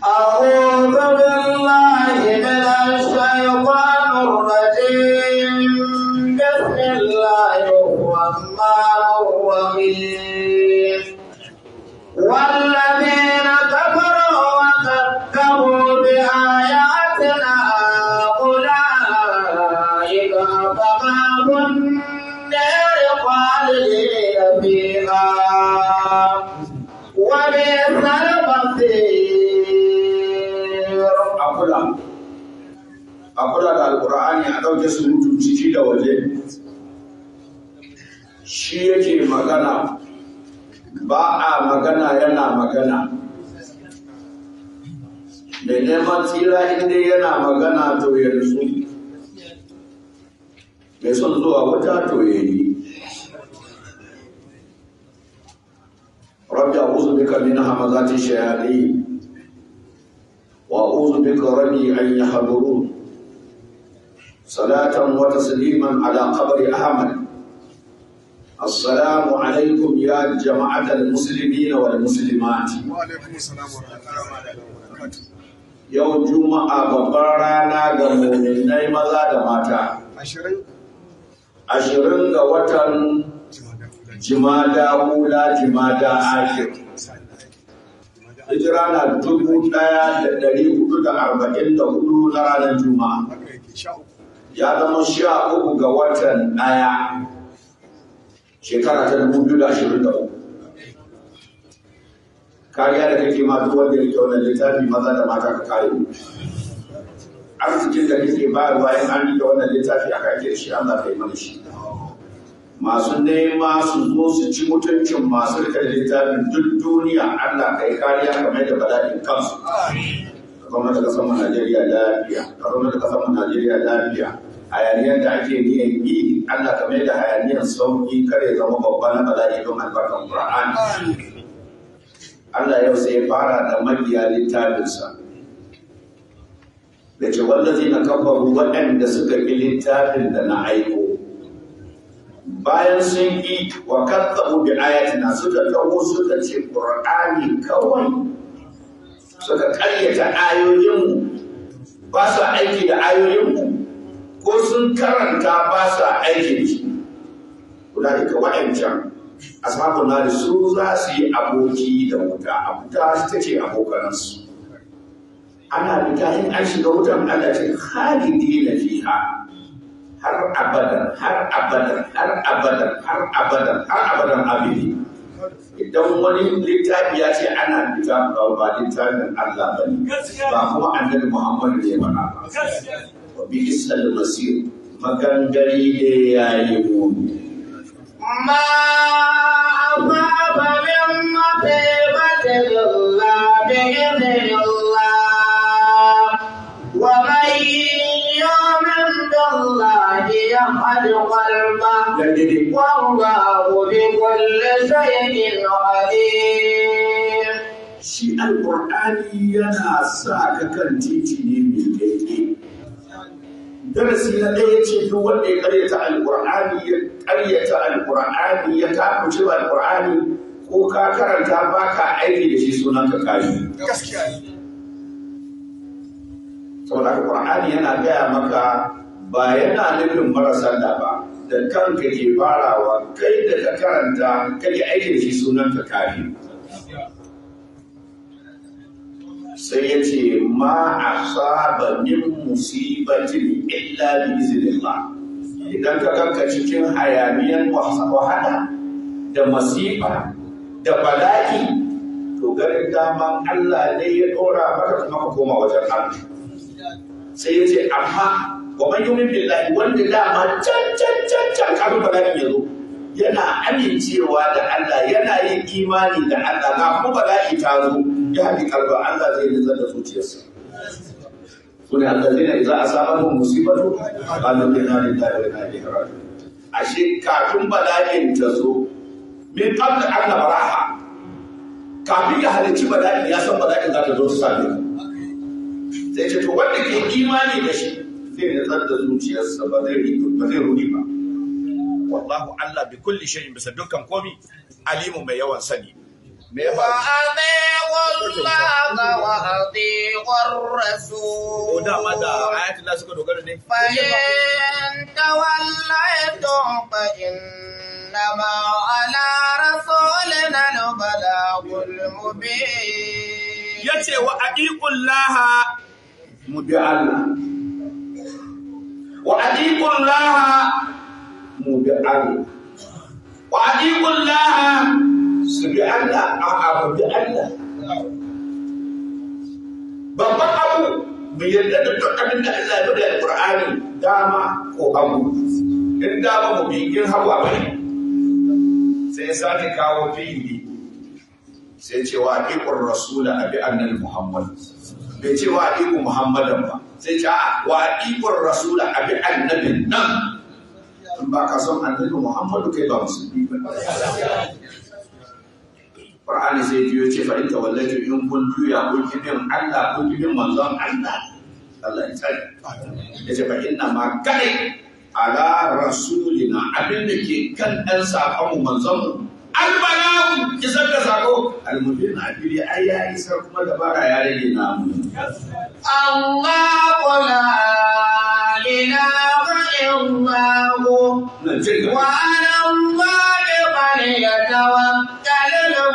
أعوذ بالله من الشيطان الرجيم بسم الله الرحمن الرحيم والذين كفروا وكذبوا بآياتنا أولئك أصحاب النار خالدين فيها وبئس المصير a kula a kula da alkur'ani a ɗauke surutu ciki da waje shi yake magana ba a magana yana magana mai neman tsira inda yana magana to yanzu mai son zuwa wata to ya yi rabbi a'udhu bika min hamazati shayatin وأعوذ بك ربي أن يحضرون صلاة وتسليما على قبر أحمد السلام عليكم يا جماعة المسلمين والمسلمات وعليكم السلام ورحمة الله وبركاته يوم جمعة بقرانا غمومنai maza da mata ashirin ashirin ga watan jimada hula jimada akhir hijira na dubu ɗaya da ɗari hudu da arba'in da hudu na ranar juma'a haka yake sha uku ya zama sha uku ga watan ɗaya shekara ta dubu biyu da ashirin da uku kariya da kake ma duk wanda yake wannan littafi maza da mata ka kare mu arzikin da kake bayarwa in an rike wannan littafi aka ake da shi Allah ka yi mana shi masu nema su zo su ci mutuncin masu rike da littafin duk duniya Allah ka yi kariya kamar da bala'in kansu ka zama da kasar mu Najeriya lafiya ka zama da kasar mu Najeriya lafiya hayaniyar da ake niyan yi Allah ka mai da hayaniyar sauki kare zama babba na bala'i don albarkan Qur'ani Allah yau sai ya fara da mabiya littafinsa da ce wallazi na kafaru waɗanda suka ƙi littafin da na aiko bayan sun yi wa kazzabu bi ayatina suka taho suka ce qur'ani kawai suka ƙaryata ayoyinmu ba sa aiki da ayoyinmu ko sun karanta ba sa aiki da shi ulaika wa'ancan ashabun nari su za su yi aboki da wuta a wuta ta ce abokanansu ana fita in an shiga wutan Allah ce khalidi na fiha har abadan har abadan har abadan har abadan har abadan abidi idan wani littafi ya ce ana fita ba ba littafin Allah ba ne ba kuma annabi Muhammad ne ba ba wa bi isal masir magangari ne yayi muni ما أصاب من مصيبة إلا بإذن الله ومن يؤمن بالله يهد قلبه dangane والله بكل شيء عليم shi alƙur'ani yana sa ka kan titi ne mai daidai darasi na ɗaya ce duk wanda ya karyata alƙur'ani ya karyata alƙur'ani ya takuce alƙur'ani ko ka karanta ba ka aiki da shi sunan ka kayi gaskiya ne saboda alƙur'ani yana gaya maka ba yana nufin marasa da ba da kanka ke farawa kai da ka karanta kai aiki da shi sunan ka kayi sai ya ce ma a saba min musibatin illa bi iznillah idan ka ganka cikin hayaniyan wahala da masifa da bala'i to garin daman Allah ne ya dora maka kuma ka koma wajen Allah sai ya ce amma wa man yumin billahi wanda dama can can can can kafin bala'i ya zo yana amincewa da Allah yana yin imani da Allah ga kuma bala'i ta zo ya haɗi kalba Allah zai nizar da zuciyarsa su ne Allah zai na iza a samar da musibatu ƙalin da na rinta da na ne haratu ashe kafin bala'in ta zo min qabla an baraha kafin ya halicci bala'in ya san bala'in za ta zo ta same ka sai ce to wanda ke imani da shi zai nizar da zuciyarsa ba zai ba zai rudi ba wallahu Allah bi kulli shay'in bisa dukkan komi alimu mai yawan sani me ya faru وأطيعوا الله وأطيعوا الرسول ko dama da ayatul Allah suka dogara ne فإن توليتم فإنما على رسولنا البلاغ المبين yace wa aqiqullaha mu bi Allah wa aqiqullaha mu bi Allah wa aqiqullaha su bi Allah a a bi Allah babban abu mu yarda da duk abin da Allah ya bada Qur'ani dama ko abu in dama mu bi in hawa bane sai ya sake kawo fi'ili sai ce wa aqiqur rasula abi annabi muhammad bai ce wa aqiqu muhammadan ba sai ce a wa aqiqur rasula abi annabi nan in ba ka son annabi muhammadu kai ba musulmi ba Qur'ani sai biyo ce fa in tawallatu in kun juya kun kibin Allah kun kibin manzon Allah Allah ya tsare yace fa inna ma kai ala rasulina abin da ke kan ɗan saƙon mu manzon mu albalagu isar da sako almubin abili ai ya isar kuma dabara ya rage namu الله لا إله إلا هو nan jin ga وعلى الله فليتوكل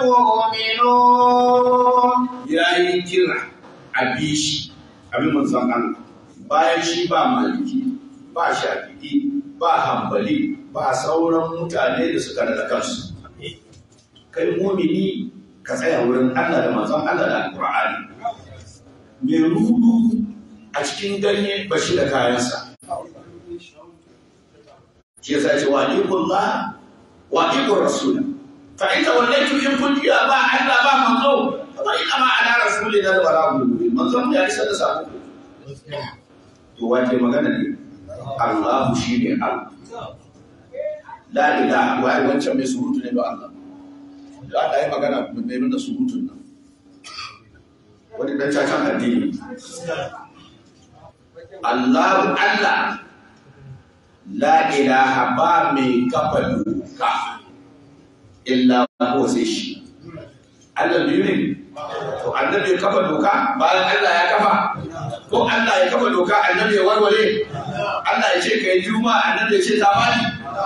المؤمنون ya yi kira a bi shi abin manzon Allah bayan shi ba maliki ba shafi'i ba hambali ba sauran mutane da suka daga kansu kai mumini ka tsaya wurin Allah da manzon Allah da Alƙur'ani mai rudu a cikin ganye ba shi da kayansa shi yasa ce wa alikullah wa alikul rasul fa in tawallaytu in kun jiya ba Allah ba manzo fa ina ma ala rasulina da balagu manzon ya isa da sako to wace magana ne Allah shi ne Allah la ilaha wa wancan mai surutu ne ba Allah da Allah ya magana mai nuna surutun nan wani dan cacan addini Allah Allah la ilaha ba mai kafa doka illa ko sai shi Allah biyu ne to annabi ya kafa doka bayan Allah ya kafa ko Allah ya kafa doka annabi ya warware Allah ya ce kai juma'a annabi ya ce ta bani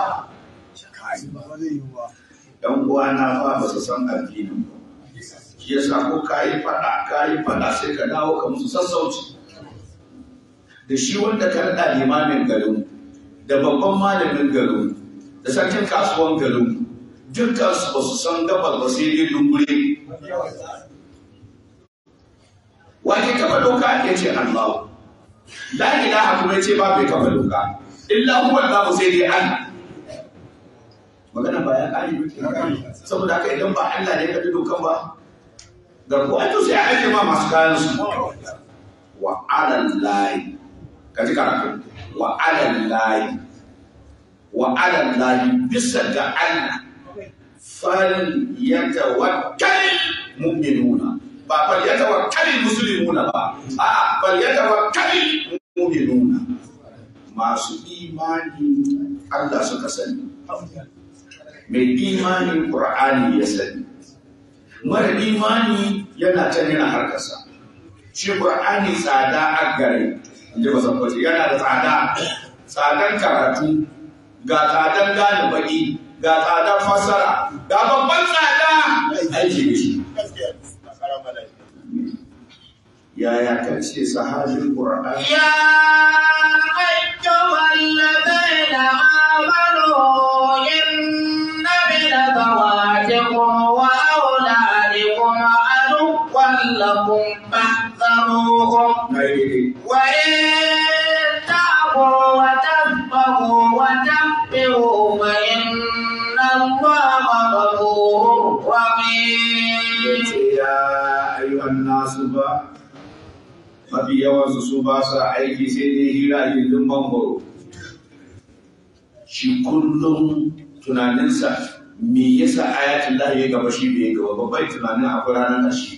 ba zai yi ba yan uwana fa ba su san addinin ba shi yasa ko kayi fada kayi fada sai ka dawo ka musu sassauci da shi wanda ka rada limamin garin da babban malamin garin da sarkin kasuwan garin dukkan su ba su san gabas ba sai dai dungure wani kafa doka ya ce Allah la ilaha kuma ya ce ba bai kafa doka illa huwa Allah sai dai Allah magana ba ya kare ba saboda haka idan ba Allah ne ya kaɗi dokan ba garko ai to sai a ake ma masu kayan su wa alal layi ka ji karatu wa alal layi wa alal layi bisa ga Allah fal yatawakkal mu'minuna ba fal yatawakkal muslimuna ba a fal yatawakkal mu'minuna masu imani Allah suka sani mai imanin ƙur'ani ya sani mara imani yana can yana harkarsa shi ƙur'ani tsada a gare inda ba san kwace yana da tsada tsadan karatu ga tsadan gane baki ga tsadan fassara ga babban tsada aiki da shi yaya kace sahabin ƙur'ani يا أيها الذين آمنوا إن من ذواتكم وأولادكم عدوا لكم فاحذروهم na yi وإن تعفوا وتصفحوا وتغفروا فإن الله غفور رحيم ce ya ayyuhan nasu ba mafi yawansu su ba sa aiki sai dai hira a gindin mangoro shi kullum tunaninsa me yasa ayatul lahi ya gaba shi bai gaba babbai tunanin akwai ranar ƙarshe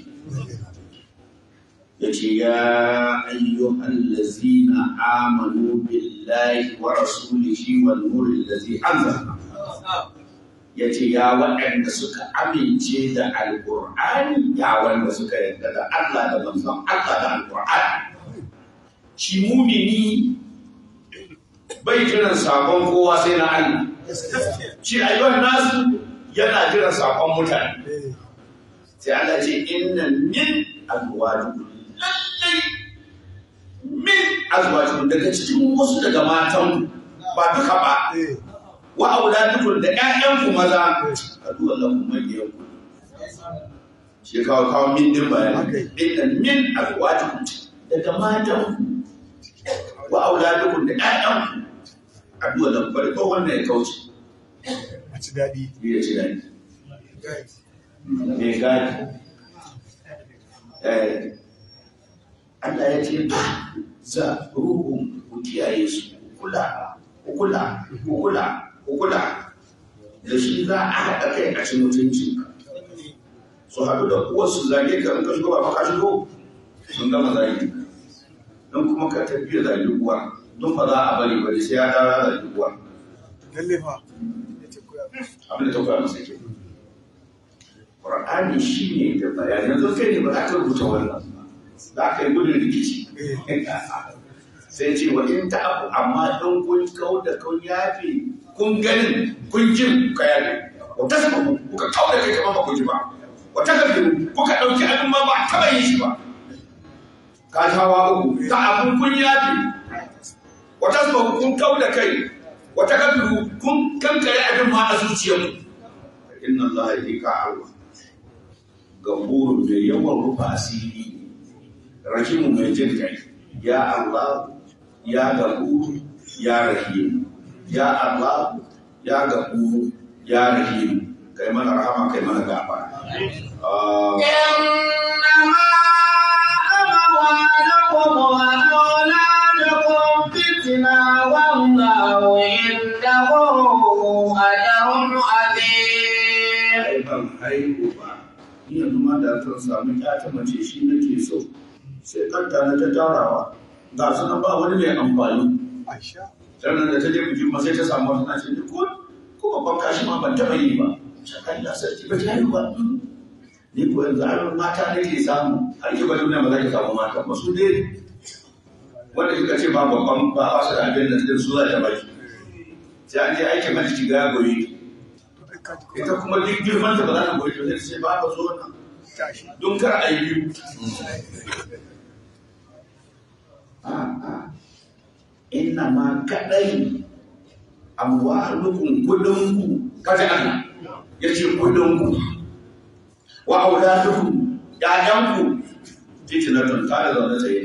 ya ce ya ayyuhan lazina amanu billahi wa rasulihi wal nuril ladzi anzalna ya ce ya waɗanda suka amince da alƙur'ani ya wanda suka yarda da Allah da manzon Allah da alƙur'ani shi mumini bai jiran sakon kowa sai na Allah shi ayyuan nasu yana jiran sakon mutane sai Allah ce inna min azwajikum lallai min azwajikum daga cikin wasu daga matan ba duka ba wa auladukum da ƴaƴanku maza adu Allahu mayyakum shi kawo kawo min din bayani inna min azwajikum daga matan wa auladukum da ƴaƴanku adu Allahu bari ko wannan ya kauce a ci daɗi ya ci dadi me gadi eh Allah ya ce za ruhun ku kiyaye su ku kula ku kula ku kula ku kula da shi za a haɗa kai a cikin mutunci su haɗu da uwarsu zage ka in ka shigo ba ka shigo sun gama zage don kuma ka tafi da zage uwa don ba za a bari bari sai ya dawo ya zage uwa lalle fa ya ce koya abin da ta koya masa ke Qur'ani shi ne da bayani yanzu kai ne ba za ka rubuta wannan za ka yi gudun rikici sai ce wa in ta abu amma don kun kau da kun yafe kun ganin kun jin ka yafe wata sababu kuka kau da kai kamar ba ku ji ba wata gafiru kuka ɗauki abin ma ba a taɓa yin shi ba ka tawa uku ta abun kun yafe wata sababu kun kau da kai wata gafiru kun kankare abin ma a zuciyarku inna Allah ya ka Allah gamburu da yawan rufa asiri rahimu mai jin kai ya Allah ya gaburu ya rahim ya Allah ya gaburu ya rahim kai mana rahama kai mana gafara Ah, إنما أموالكم وأولادكم فتنة والله عنده أجر عظيم ai ban haihu ba ni yanzu ma da zan samu ƴata mace shi nake so sai kanta na ta tarawa ga su nan ba wani mai amfani aisha sannan da ta je bikin ma sai ta samu wata nace ni ko ko babban kashi ma ban taɓa yi ba shakan da sarki ba ta yi ba ni ko yanzu an mata nake samu har ki ba duniya ba za ki samu mata ba su dai wanda kika ce ba babban ba ba su da abin da su za ta baki sai an je aikin hajji ki ga goyi ita kuma duk girman ta ba za ta goyi ba sai ce ba ba zo nan tashi don kar a yi biyu a'a inna ma kadai amwalukum kudinku kaji Allah yace kudinku wa auladukum ƴaƴanku fitnatun ta da zaune tsaye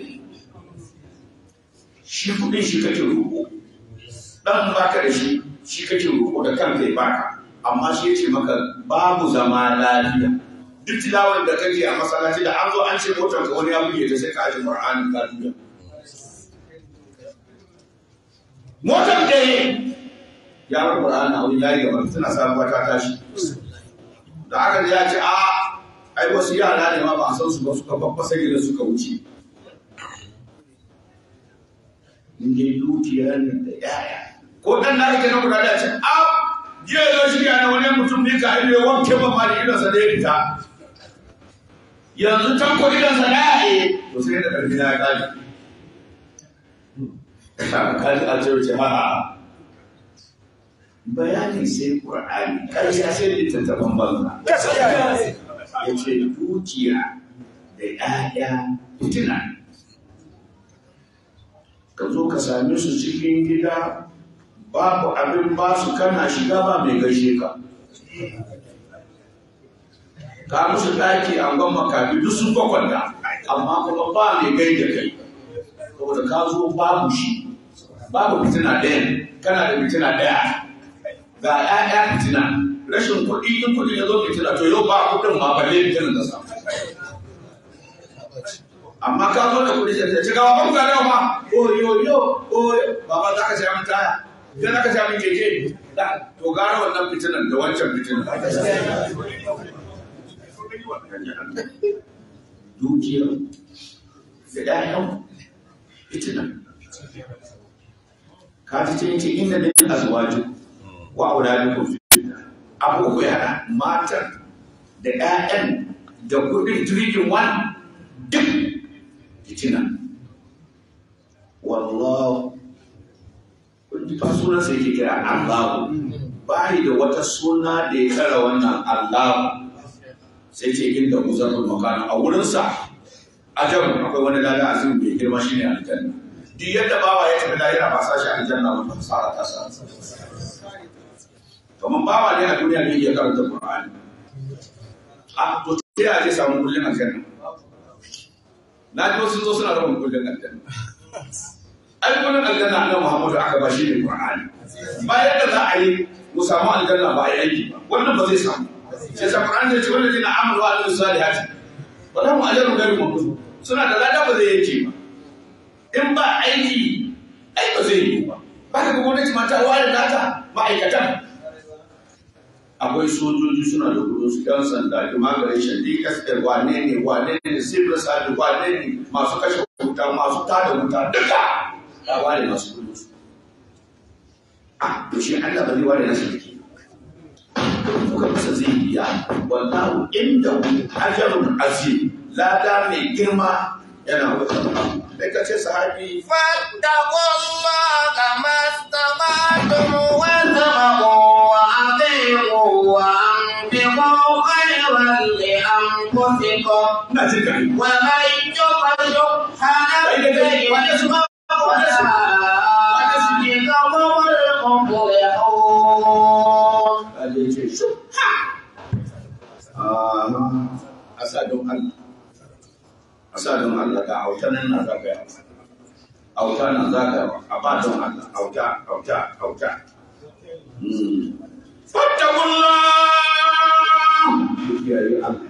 shi kudin shi kake roƙo dan baka da shi shi kake roƙo da kanka ya baka amma shi yace maka babu zama lafiya duk tilawar da kake a masallaci da an zo an ce motar ka wani ya buge ta sai ka aje Qur'ani ka duba motar da ya bar Qur'ani a wani yayi gaba tana sabuwa ta tashi da aka ji ya ce a ai wasu yara ne ma ba a san su ba suka babbasa gida suka wuce in dai dukiya ne da yaya ko dan da ake na guda da ce a jiya zo shi na wani mutum ne ka ido ya wanke ma ma da idonsa da ya fita yanzu can ko idonsa da ya yi to sai da ƙarfi na ya ƙari kaji a ce wuce ha bayani sai ƙur'ani ƙarshe sai littattafan banza ya ce dukiya da ‘ya'ya fitina ka zo ka same su cikin gida babu abin ba su kana shiga ba mai gaishe ka ka musu ɗaki an gwan makafi duk sun kwakwanta amma kuma ba mai gai da kai saboda ka zo babu shi babu fitina ɗaya kana da fitina ɗaya ga ‘ya'ya fitina rashin kuɗi in kuɗi ya zo fitina to yau ba kuɗin ma balle fitinan da samu amma ka zo da kuɗi sai ce gawa ban gane ba oyo yo oyo baba za ka saya min taya idan aka saya min keke da to gara wannan fitinan da wancan fitinan dukiyar da ɗayan fitinan ka ji ce ce inda min azwaju wa auladukum fitna abu uku ya haɗa matan da 'ya'yan da kuɗin jirgin wani duk fitina wallahu kun ji fa sunansa yake kira Allahu ba da wata suna da ya kara wannan Allahu sai ce inda muzarrul makana a wurinsa ajab akwai wani lada azim mai girma shine aljanna duk yadda bawa ya tafi lahira ba sa shi aljanna ba ta fara ta sa kamar bawa ne a duniya ne ya karanta Qur'ani a to sai a je samu kullun aljanna na ji wasu zo suna rabin kullun aljanna ai kullun aljanna annabi Muhammadu aka ba shi ne Qur'ani bayan da za a yi mu samu aljanna ba a yi aiki ba wannan ba zai samu sai sa Qur'ani ya ce wanda zai na amalu wa alihi salihati ba za mu ajaru gari mu suna da lada ba zai yanke ba in ba aiki ai ba zai yi ba ba ka ga gwamnati ma ta ware nata ma'aikatan akwai sojoji suna da kudin su yan sanda immigration dksl wane ne wane ne civil service wane ne masu kashe wuta masu tada wuta duka ya ware masu kudin su a to shi Allah ba zai ware nasu dake kuka masa zai biya wallahu inda ajarun azim lada mai girma yana wajen da ka ce sahabi فاتقوا الله ما استطعتم واسمعوا وأطيعوا وأنفقوا خيرا لأنفسكم na jin kai ومن يوق شح نفسه فأولئك هم المفلحون Allah ce shi a sa don Allah a sa don Allah ga auta nan na za ka yi auta nan za ka yi a ba don Allah auta auta auta fattakullah ku kiyaye Allah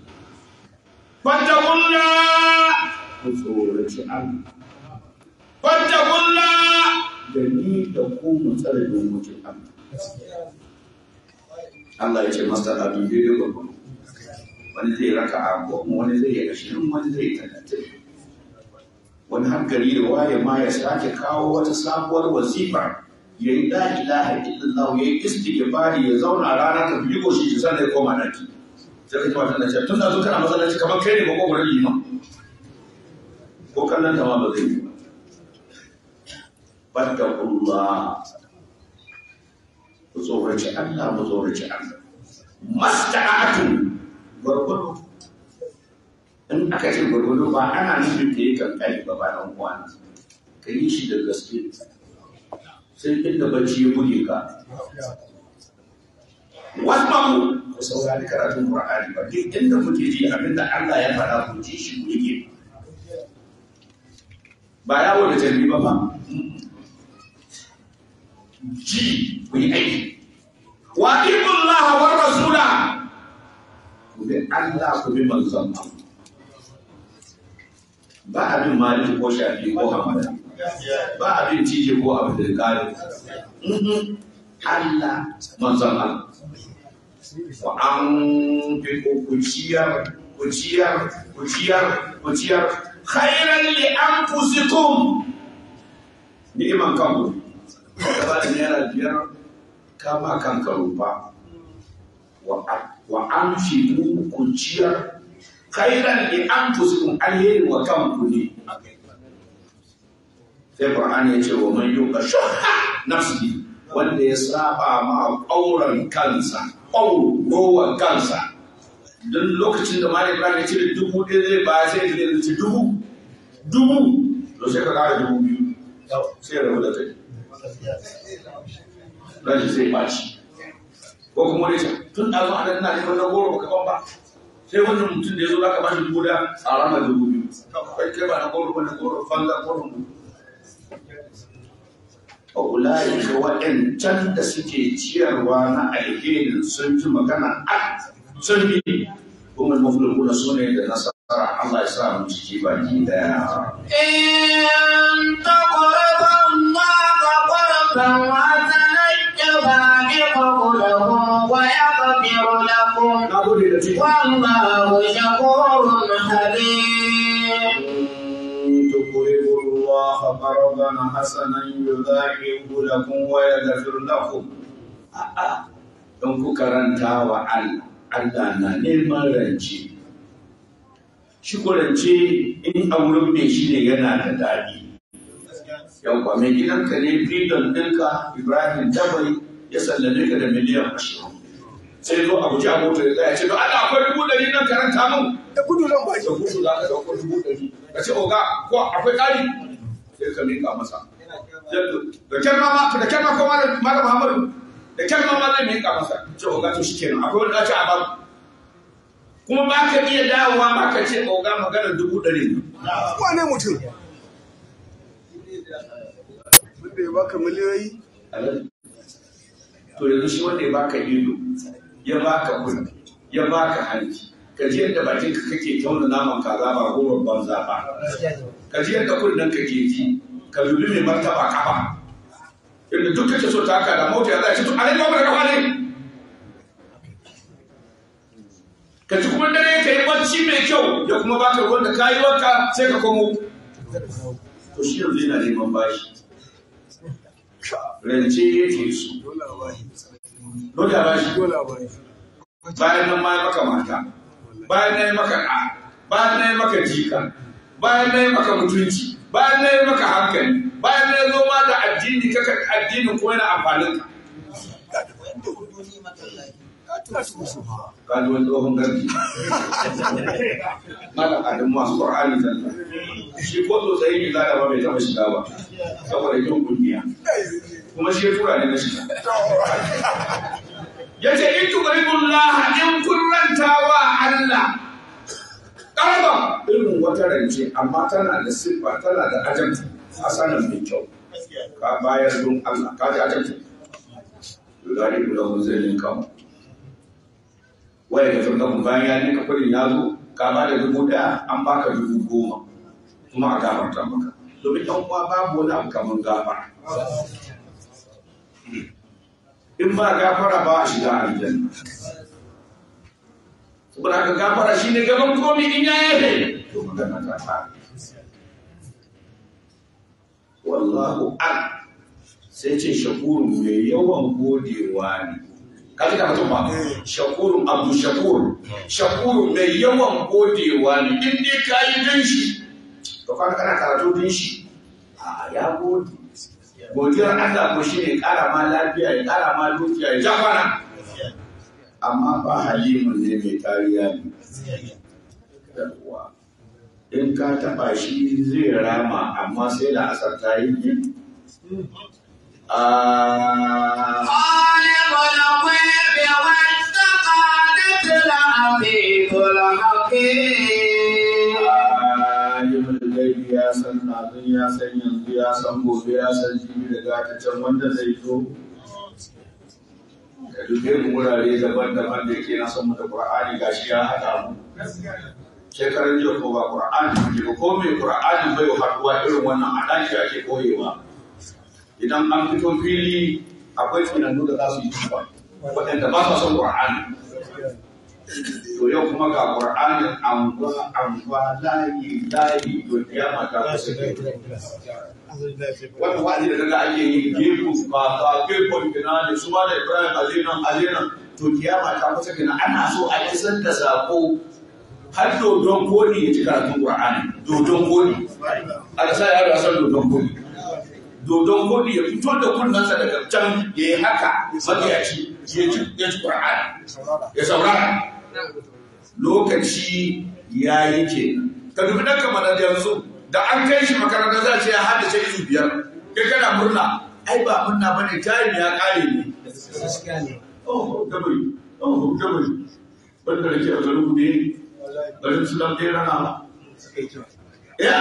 fattakullah ku tsoraci Allah fattakullah da ni da ku mu tsare dokokin Allah Allah ya ce masa da dubi da gwagwaro wani zai raka a goma wani zai yi ashirin wani zai yi talatin wani hankali da waye ma ya sake kawo wata sabuwar wasifa ya yi la ilaha illallah ya yi istighfari ya zauna rana ta biyu shi shi sannan ya koma daki sai ka ji matan da ce tun da zo kana masallaci kamar kai ne ba ko gurin liman ko kallon ta ma ba zai yi ba fattakullah ku tsoraci Allah mu tsoraci Allah masta'atun gwargwado in aka ce gwargwado ba ana nufin ka yi kankani ba ba ɗan uwa ka yi shi da gaske sai inda bacci ya buge ka wasmaku ku saurari karatun Qur'ani ba duk inda kuke ji abinda Allah ya faɗa ku ji shi ku yi ba yawo da tarbi ba ba ji ku yi aiki wa Allah wa rasula ku bi Allah ku bi manzon Allah ba abin maliki ko shafi ko hamada ba abin cije ko abin da kare Allah manzon Allah wa an fi ku ciyar ku ciyar ku ciyar ku ciyar khairan li anfusikum ni'iman kanku ka ba da naira biyar kama kanka rufa wa an fi ku ciyar khairan li anfusikum alheri wa kanku ne sai Qur'ani ya ce wa man yuqa shuhha nafsihi wanda ya saba ma ƙauran kansa ƙauro kansa don lokacin da Malik Ibrahim ya cire dubu ɗaya zai ba sai ya ce dubu dubu to sai ka kara dubu biyu sai ya rabu da kai rashi sai ɓaci ko kuma wani tun da zo ana ina neman na goro baka ban ba sai wannan mutum da ya zo za ka ba shi dubu da a ranar dubu biyu kai kai ba na goro ba na goro fanga goro mu a ulayi ga waɗancan da suke ciyarwa na alherin sun ji magana a sun bi kuma mafulkuna su ne da nasara Allah ya sa mu ciki baki daya إن تقرضوا الله قرضا حسنا يضاعفه لكم ويغفر لكم na gode da ciki والله شكور حليم تقرضوا الله قرضا حسنا يضاعف لكم ويغفر لكم a'a don ku karanta wa Allah Allah na neman rance shi ko rance in a wurin mai shi ne yana da daɗi yawwa mai gidanka ne bidon ɗinka Ibrahim Dabai ya sallame ka da miliyan ashirin sai zo a guji a mota ya tsaya ce don Allah akwai dubu ɗari nan karanta mun da gudu zan ba da gudu za ka ɗauko dubu ɗari ka ce oga ko akwai ƙari sai ka miƙa masa da kyan ma da kyan ma ko malam malam Muhammadu da kyan ma zai miƙa masa ce oga to shikenan akwai wani ɗaci a babu kuma ba ka iya dawowa ba ka ce oga magana dubu ɗari ne wane mutum wanda ya baka miliyoyi to yanzu shi wanda ya baka ido ya baka kunne ya baka hanci ka ji yadda bakin ka kake tauna naman kaza ba gowar banza ba ka ji yadda kunnen ka ke ji ka dubi mai martaba kafa inda duk kake so ta haka da mota ya za ci to a ba da kafa ne ka ji kuma dare ka yi bacci mai kyau ya kuma baka ruwan da kayi wanka sai ka komo to shi yanzu yana neman bashi rance yake so dole a bashi dole a bashi dole a bashi bayan nan ma ya maka mata bayan na yi maka ɗa bayan na yi maka jika bayan na yi maka mutunci bayan na yi maka hankali bayan na zo ma da addini kaka addinin ko yana amfanin ka ka tuna su musu ha ka ji wani tsohon garki mala adam masu qur'ani zalla shi ko so sai ni zaka ba bai taba shiga ba saboda kin kungiya kuma shi ya tura ne na shiga yace in tuqribullah in kurrantawa Allah karba irin wata rance amma tana da siffa tana da ajanta hasanan mai kyau ka bayar don Allah ka ji ajanta yudari da hunzalin kama waya da firgamu bayan ya nika kudin ya zo ka ba da dubu daya an baka dubu goma kuma a gafarta maka domin yan uwa babu wani abu kamar gafara in ba gafara ba a shiga aljanna saboda haka gafara shi ne gaban komi in ya yafe to magana ta fara wallahu an sai ce shakurun mai yawan godewa ne kaji ka mutum ba shakurun abu shakur shakurun mai yawan godewa ne in dai ka yi din shi to kana kana karatu din shi a ya gode godiyar Allah ko shi ne kara ma lafiya ya kara ma dukiya ya ja kwana amma ba halimun ne mai kariya ne yawwa in ka taba shi zai rama amma sai da asar ta yi ne Ah, خالق الغيب والشهادة العزيز الحكيم alimul gaibi ya san nazin ya san yanzu ya san gobe ya san jibi da gata can wanda zai zo ka dube mu wurare daban-daban da yake na san mu da qur'ani gashi ya haɗa mu shekaran jiya ko ba qur'ani ke ko mai qur'ani bai haɗuwa irin wannan a ɗaki ake koyewa idan an fito fili akwai tunanu da za su yi tuba waɗanda ba sa son qur'ani to yau kuma ga qur'anin anguwa anguwa layi layi to kiyama ta kusa wannan wa'azi da kaga ake yi gefu ba ba gefon kina ne su ma da ibrahim azinan azinan to kiyama ta kusa kina ana so a isar da sako har dodon kodi ya ci karatun qur'ani dodon kodi aka sa yaro ya san dodon kodi dodon kodi ya fito da kunnansa daga can ya yi haka mabiyaci ya ci ya ci qur'ani ya saurara lokaci ya yi ke ka dubi ɗan kamar da yanzu da an kai shi makaranta za a ce ya haddace izu biyar kai kana murna ai ba murna ba ne tayin ya ƙare ne oh dabai oh dabai wanda da ke a garin ku ne garin su dan ɗaya rana ba ya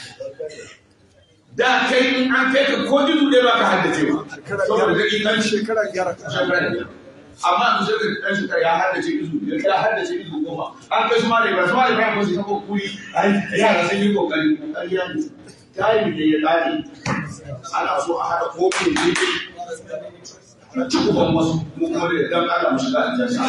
da kai in an kai ka ko izu ɗaya ba ka haddace ba saboda ka ƙiƙanci shekara gyara amma yanzu sai ka ɗan shekara ya haddace izu biyar ya haddace izu goma an kai su ma da ibrahim su ma da ibrahim su sabo kuri ai yara sun yi kokari ƙarya ne tayi da ya ƙare ana so a haɗa kofin jiki a ci uban wasu mu kuma da dan Allah mu shiga aljanna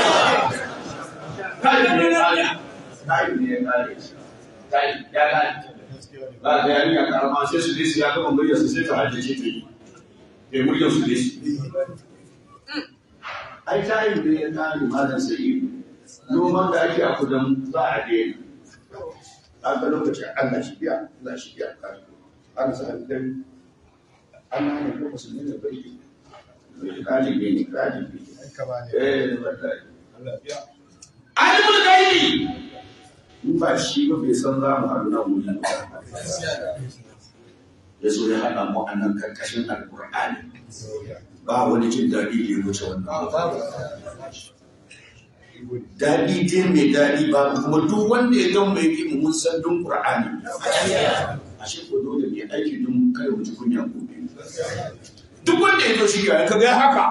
tayi ne ya ƙare tayi ne ya ƙare tayi ya ƙare ba da yarinya karama sai su dai ya gama muryar su sai ta haddace ta yi bai muryar su dai ai tayin da ya kare malam sa'idu noman da ake a kudan za a daina an ga lokaci Allah shi biya Allah shi biya an sa dai an hana ko musulmi da bai kalibi ne kalibi eh wallahi alimul gaibi in ba shi ba bai san za mu haɗu nan wuri ba ya zo ya haɗa mu a nan karkashin alƙur'ani ba wani jin daɗi da ya wuce wannan daɗi dai mai daɗi ba kuma duk wanda ya gan mai yi mun san dun ƙur'ani a shi ko dole ne aiki dun kai wuce kunya gobe duk wanda ya zo shi ya kaga haka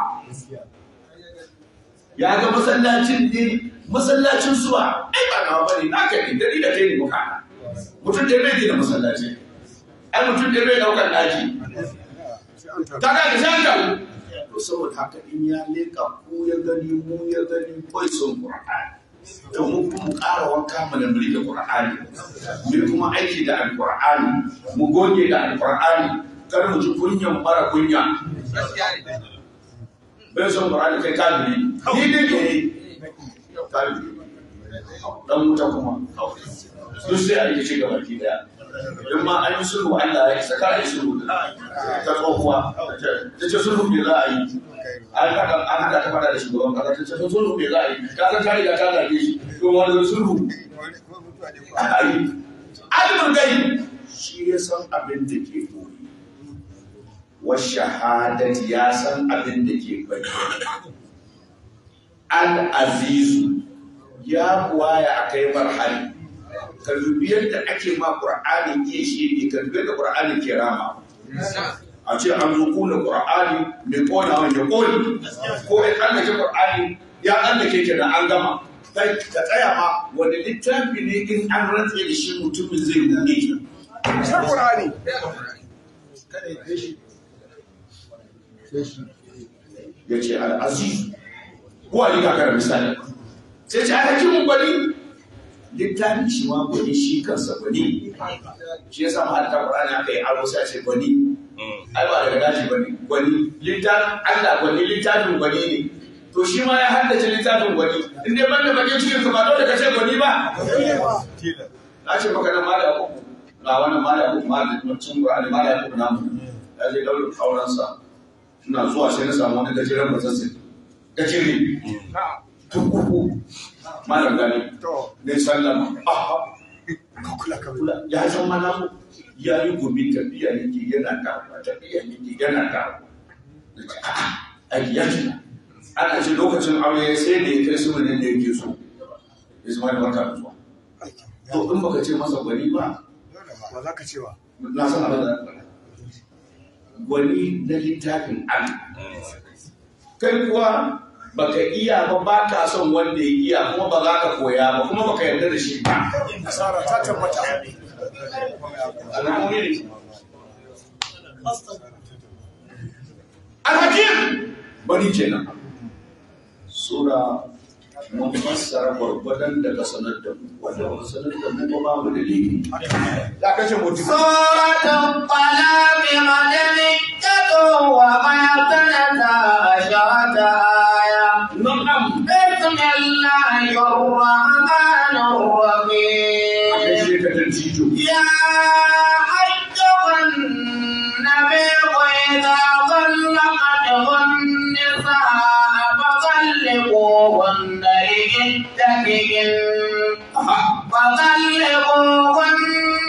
ya ga masallacin ne masallacin zuwa ai ba nawa bane na kai ne dari da kai ne muka mutum da bai gina masallaci ai mutum da bai daukar daji ta ga da shanta to saboda haka in ya leka ku ya gani mu ya gani kai son qur'ani to mu kuma mu ƙara wanka mu da muri da qur'ani mu kuma aiki da alqur'ani mu goge da alqur'ani kar mu ji kunyan mara kunya bai son qur'ani kai kafiri ni ne ke kafiri dan wuta kuma duk sai a yi ci gaba ki daya in ma an yi sulhu Allah ya saka a yi sulhu ta tsohuwa ta ce sulhu ne za a yi an haɗa an haɗa ta faɗa da shugaban kasa ta ce sulhu ne za a yi ka san ta riga ta zage shi to wani sulhu a yi alimin gai shi ya san abin da ke koyi wa shahadat ya san abin da ke bayyana al-azizu ya kuwa ya akai marhali ka dubi yadda ake ma qur'ani iya shi ne ka dubi yadda qur'ani ke rama a ce an zo kuna qur'ani mai kona wani ya koni ko ya tsallake qur'ani ya tsallake ke da an gama kai ka tsaya ma wani littafi ne in an rantse da shi mutumin zai buɗe Sai Qur'ani. ya ce al'aziz kuwa ni kakar misali sai ce aka kimin gwani littafin shi ma gwani shi kansa gwani shi ya samu halitta ƙwararri aka yi aro sai a ce gwani ai ba daga daji gwani gwani littafin allah gwani littafin gwani ne to shi ma ya haddace littafin gwani in dai ban da bakin cikin ka ba dole ka ce gwani ba na ce maka nan mala uku ga wannan mala uku mala cin ƙwararri mala uku namu ya je ɗaurin aurensa ina zuwa sai na samu wani gajeren matsatsi gajere tun uku malam gani To, ne sallama aha ka kula ka kula ya san mana mu ya yi gumi tafiya yake yana dawowa tafiya yake yana dawowa Na ce, a'a aiki ya ci ana ce lokacin aure sai da ya kai su ne da yake so ya zama da barka da zuwa to in baka ce masa gwani ba Ba za ka cewa. na san abin da zaka faɗa. gwani na littafin Allah kai kuwa baka iya ba ba ka son wanda ya iya kuma ba za ka koya ba kuma baka yarda da shi ba Asara ta tabbata. alamomi ne alhakim bari kenan sura mun fassara gwargwadon daga sanar da mu wanda ba sanar da mu ba babu dalili ya kashe mutum سورة الطلاق مدنية وما سنتا عشرة آية na'am بسم الله الرحمن الرحيم kashe ka tantijo يا أيها النبي إذا طلقتم النساء فطلقوهن لعدتهن فطلقوهن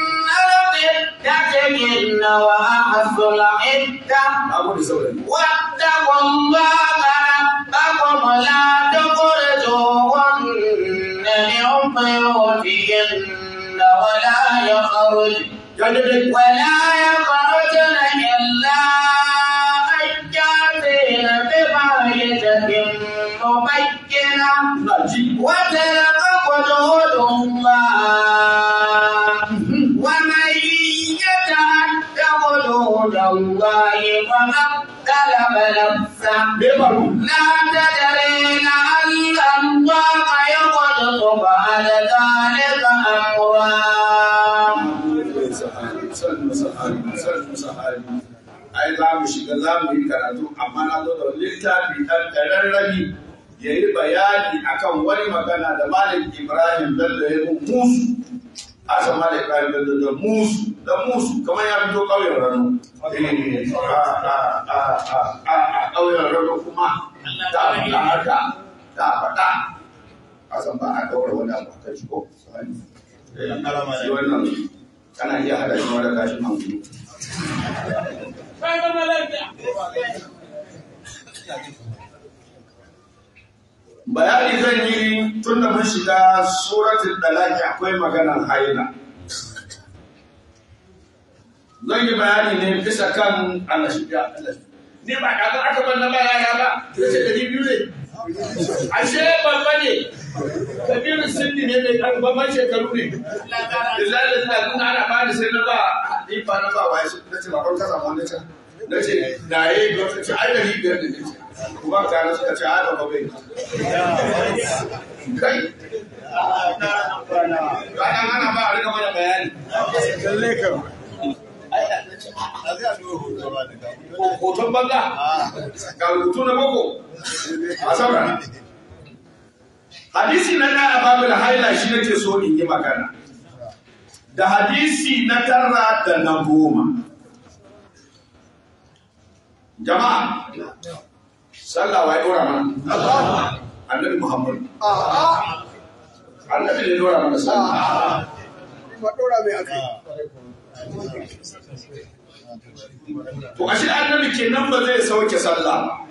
لعدتهن وأحصوا العدة na gode saurayi واتقوا الله ربكم لا تخرجوهن من بيوتهن ولا يخرج ya daidai ولا يخرجن إلا أن يأتين بفاحشة مبينة na ji وتلك حدود الله ومن يتعد حدود الله فقد ظلم نفسه me faru لا تدري لعل الله يحدث بعد ذلك أمرا ai za mu shiga za mu yi karatu amma na zo da littafi ɗan ƙararrabi ya yi bayani akan wani magana da Malik Ibrahim Bello ya yi musu a san Malik Ibrahim Bello da musu da musu kamar ya fito ƙauyen Rano Eh, a a- a- a- a- a ƙauyen Rano kuma ta faɗa haka ta faɗa a san ba a ɗaura wani abu a kan shi ko Eh, shi wannan kana iya hada shi wani kashin hankali bayani zan yi tun da mun shiga suratul dalaki akwai maganar haila zan yi bayani ne bisa kan annashiya ni ba kaga aka bar na ba yaya ba sai da biyu ne ashe babba ne kabiru sinni ne mai kan babban shekaru ne lillahi da kun ana ba ni sai na ba ni ba na ba wai na ce ba ka samu wani can na ce da yayi ga ce ai da biyar da ne kuma ta na suka ce a da babai kai Ranar ana ba a rika mana bayani. Lalle kam. Hoton banza. Ga rubutu na boko. A saurara. Hadisi na ɗaya a babul haila shi nake so in yi magana. Da hadisi na tara da na goma. Jama'a, sallah wa ya ɗora mana? Annabi Muhammad. A'a, Annabi ne ya ɗora mana sallah. ba ɗora mai akai. To ashe annabi kenan ba zai sauke sallah ba.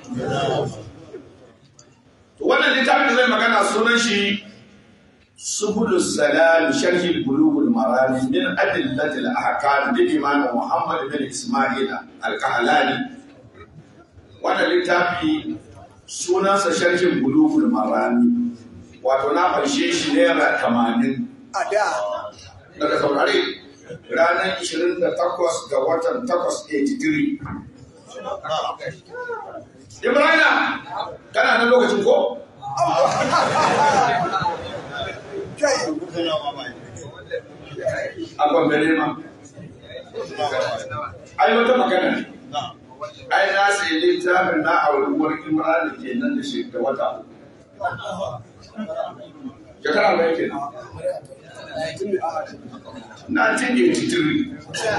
To wannan littafin da zai magana sunan shi Subulus Salam Sharhi Bulugul Marami min Adillatil Ahkam bi Imam Muhammad bin Ismail Al-Kahlani. Wannan littafi sunansa Sharhin Bulugul Marami. Wato na farshe shi naira tamanin A da, daga saurare ranar 28 ga watan 883 Ibrahim kana nan lokacin ko? kai, A gwambare ma. Ai wata magana ne. Ai na sai littafin na auruwar Imran ke nan da shi da wata. Shekara mai ke nan. tun da a 1983.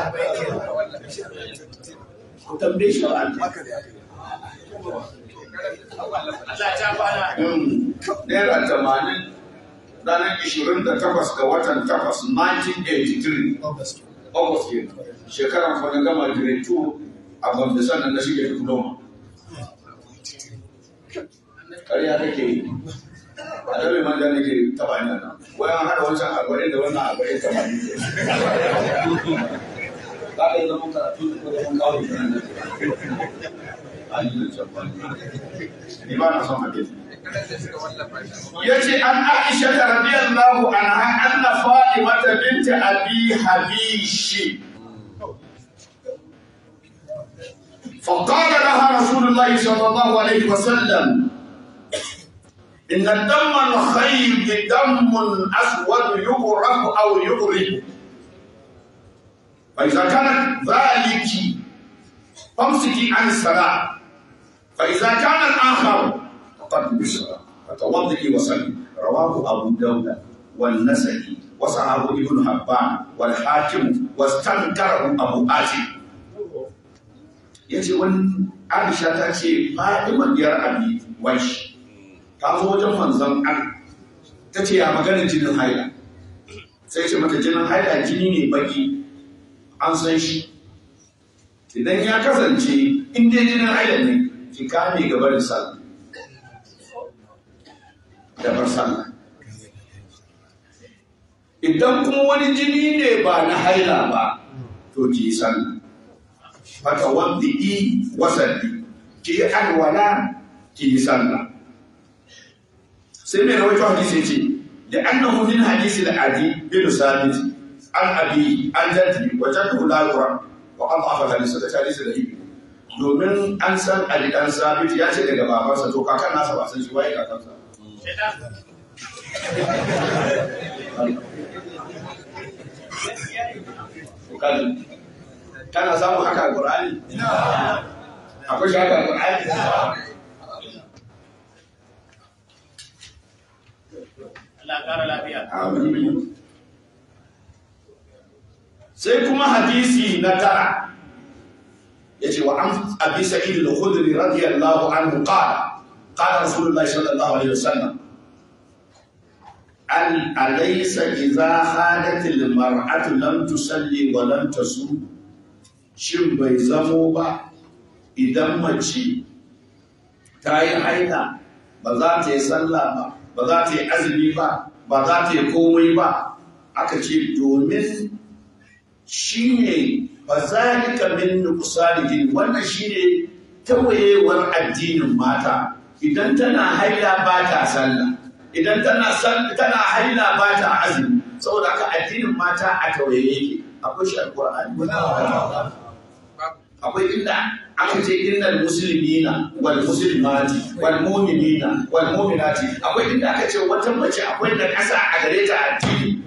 Ku tambaye shi ba haka ne aka yi. Naira tamanin ranar ishirin da takwas ga watan takwas 1983 August ke shekaran fa na gama grade 2 a Gombe sannan na shige diploma. Ƙarya kake yi. A dabe manja nake taba ni nan. Wayan haɗa wancan arba'in da wannan arba'in tamanin ke. Za ka yi zaman karatu da kuma zaman kawai kenan. Ni ba na son hadisi. yace an Aisha radiyallahu anha anna Fatima bint Abi Habish فقال لها رسول الله صلى الله عليه وسلم إن الدم الخير دم أسود يغرق أو يغرق فإذا كانت ذلك فامسكي عن الصلاة فإذا كان الآخر فقد بالصلاة فتوضئي وصلي رواه أبو داود والنسائي وصححه ابن حبان والحاكم واستنكره أبو آتي yace wani Aisha ta ce Fatima diyar Abi Waish ta zo wajen manzon Allah ta ce ya maganar jinin haila sai ce mata jinin haila jini ne baki an san shi idan ya kasance in dai jinin haila ne ki kame gabarin sallah da bar sallah idan kuma wani jini ne ba na haila ba to ki yi sallah fata wanda i wasalli ki yi alwala ki yi sallah sai mai rawaito hadisi ya ce da annahu min hadisi da adi bin sabit an abi an jaddi wa jaddu la yura wa an afa hadisi da hadisi da ibi domin an san ali dan sabit ya ce daga babansa to kakan nasa ba san shi waye kakansa Kaji, kana samun haka a Qur'ani? Akwai shi haka a Qur'ani? Allah ƙara lafiya. Amin. Sai kuma hadisi na tara ya ce wa an abi sa'id al-khudri radiyallahu anhu qala qala rasulullah sallallahu alaihi wasallam an alaysa idza hadat al-mar'atu lam tusalli wa lam tasum shin bai zamo ba idan mace ta yi haila ba za ta yi sallah ba ba za ta yi azumi ba ba za ta yi komai ba aka ce domin shi ne ba zalika min nuqsani wannan shi ne tawayewar addinin mata idan tana haila ba ta sallah idan tana sal- tana haila ba ta azumi saboda haka addinin mata a tawaye yake akwai shi alqur'ani akwai inda aka ce innal muslimina wal muslimati wal mu'minina wal mu'minati akwai inda aka ce wata mace akwai da kasa a gare ta addini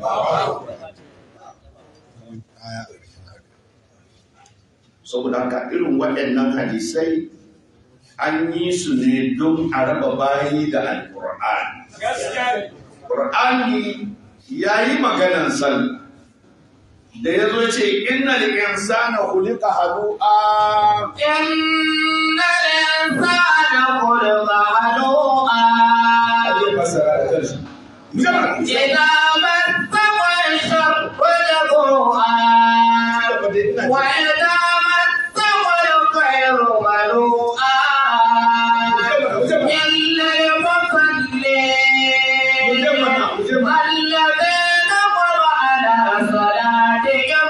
saboda haka irin waɗannan hadisai an yi su ne don a raba bayi da alƙur'ani ƙur'ani ya yi maganan sallah da ya zo ce inna da insana khuliqa halu'a إن الإنسان خلق هلوعا ake fasara da kanshi Mujamala. إذا مسه الشر جزوعا وإذا مسه الخير منوعا إلا المصلين الذين هم على صلاتهم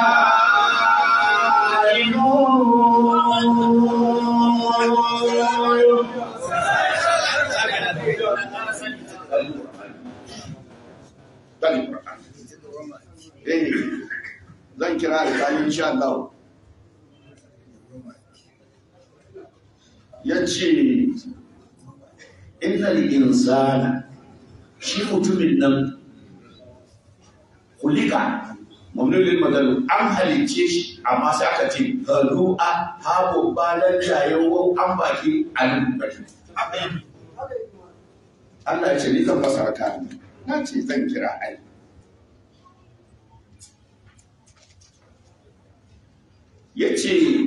دائمون Bani Qur'ani. Eh, zan kira da kayan insha Allah. Ya ce, Innal insana shi mutumin nan kulika mamnulin magalu an halicce shi amma sai aka ce halu'a habo balan jayewo an baki alubatu Allah ya ce ni zan fasara ka na ce zan kira ai ya ce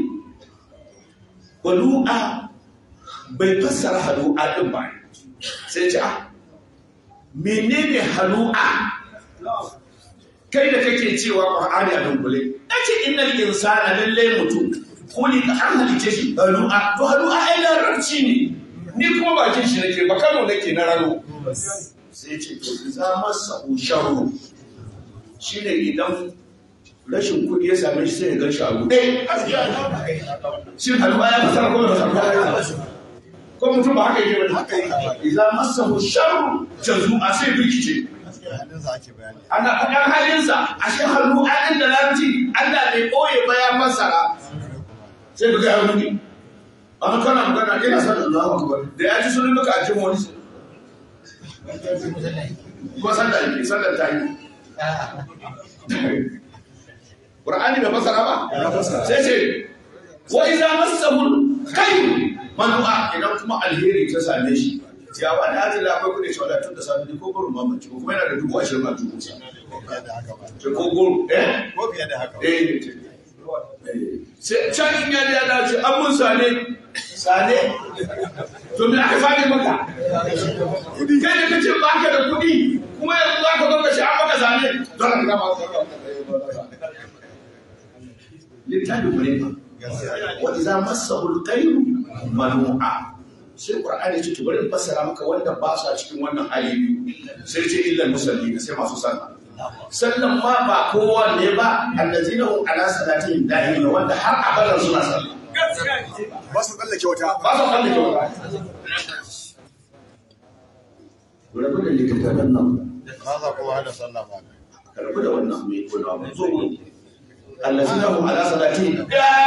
halu'a bai fassara halu'a din ba sai ce ah menene halu'a kai da kake cewa qur'ani a dunkule nace innal insana lalle mutum kuli ka an halice shi halu'a to halu'a ai larabci ne ni kuma bakin shi nake ba kano nake na rano sai ce to za masa sharru shine idan rashin kuɗi ya same shi sai ya gan shi a buɗe shin halu'a ya fasara ko ba fasara ko mutum ba haka yake ba idan masahu sharru jazu'a sai rikice ana faɗan halinsa a shi hannu an da larabci Allah bai ɓoye ba ya fassara sai ka gaya wani amma kana magana ina san Allahu akbar da ya ji sunan maka a jin wani ko san da yake san da ta yi Qur'ani bai fassara ba sai ce wa idza massahu khayr manu'a idan kuma alheri ta same shi ya ba da hajji akwai kuɗi shi wadda tun da safe ko gurin mamaci ko kuma yana da dubu ashirin a dubu sa ce ko gurin eh Ko fiye da haka. eh sai can in ya ya dace an mun sane sane to me aka sane maka kai da kace ba ka da kuɗi kuma yanzu za ka zo ka ce an maka sane don ka gama littafin mu ne ba wa idza massahu al-khayru manu'a sai qur'ani ce to bari in fassara maka wanda ba su a cikin wannan hali biyu sai ce illal musallina sai masu sallah sallan ma ba kowa ne ba allazina hum ala salatihim da'imin wanda har abadan suna sallah Ba su tsallake wata. ba su kallon kyau ba rabu da littattafan nan Ba za kuma hada sallah ba. rabu da wannan mai kula ba zo mu allazina hum ala salatihim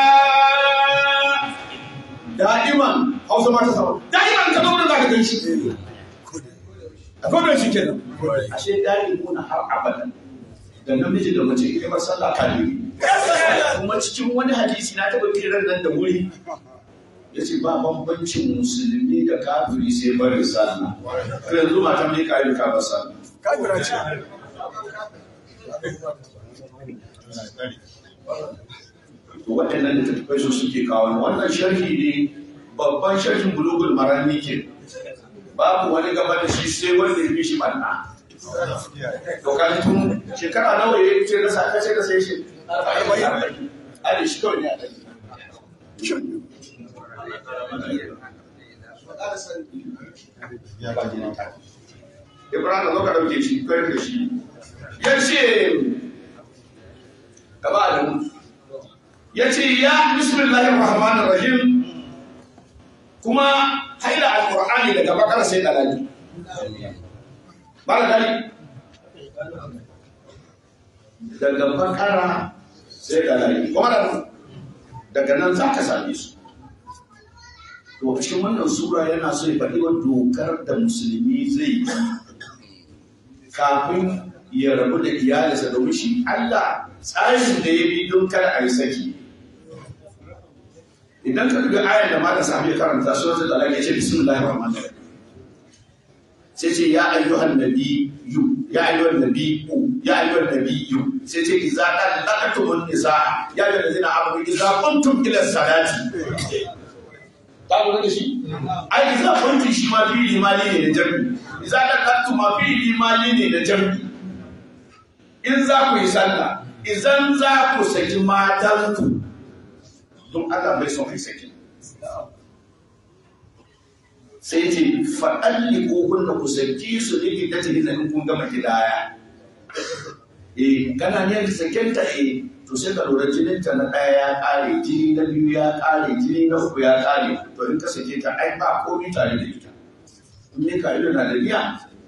da'iman hausa ma ta sama da'iman ka zo da zaka gan shi akwai da shi kenan ashe da'imuna har abadan da namiji da mace ita ba sallah kafiri kuma cikin wani hadisi na taɓa kiran nan da wuri ya ce ba bambancin musulmi da kafiri sai barin sallah to yanzu mata mai kayi ka ba sallah kafira ce waɗannan da tattafai su suke kawo wannan sharhi ne babban sharhin bulugul marami ke babu wani gaba da shi sai wanda ya fi shi banna to kan tun shekara nawa ya ce da sa kace da sai shi arba'in ali shi kawai ne a ɗaki Ibrahim zo ka ɗauke shi kai da shi ya ce gaba da mu ya ce ya bismillahir rahmanir rahim kuma haila alqur'ani daga bakara sai dalali ba da dali daga bakara sai dalali kuma da daga nan za ka same su to cikin wannan sura yana so ya faɗi wa dokar da musulmi zai yi kafin ya rabu da iyalinsa domin shi Allah tsarin da ya bi don kar a yi saki idan ka dubi ayar da mata sami karanta suratul talaq ya ce bismillahir rahmanir rahim sai ce ya ayyuhan nabiyyu ya ayyuhan nabiyyu ya ayyuhan nabiyyu sai ce idza talaqtumun nisaa ya ayyuhal ladzina amanu idza qumtum ila salati ka lura da shi ai idza qumtum shi ma fi'li mali ne da jami'i idza talaqtum ma fi'li mali ne da jami'i in za ku yi sallah idan za ku saki matanku don Allah bai son kai saki sai ce faɗalli ko kunna ku saki su ne ki ta tafi zanen kun gama gidaya eh kana ne ka saken ta eh to sai ka lura jinin ta na ɗaya ya ƙare jini na biyu ya ƙare jini na uku ya ƙare to in ka sake ta ai ba komai tare da ita in ne ka ido na da biya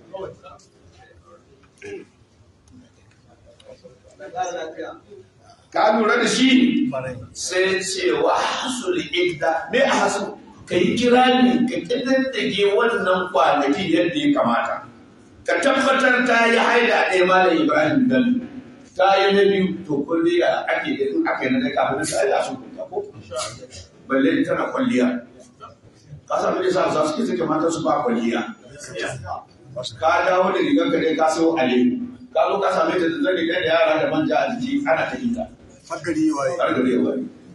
ka lura da shi sai cewa hasul idda me a hasu ka yi kirani ka kididdige wannan kwanaki yadda ya kamata ka tabbatar ta yi haida ɗaya malam ibrahim bello ta yi na biyu to kulliya ake da in aka yi na ɗaya kafin ta yi a sun kunta ko balle tana kwalliya ka samu da sa za su ke sake mata su ba kwalliya ka dawo da rigar ka dai ka sayo ale ka zo ka same ta da zan rigar da yara da manja a jiki ana ta hita hankali waye har gare wa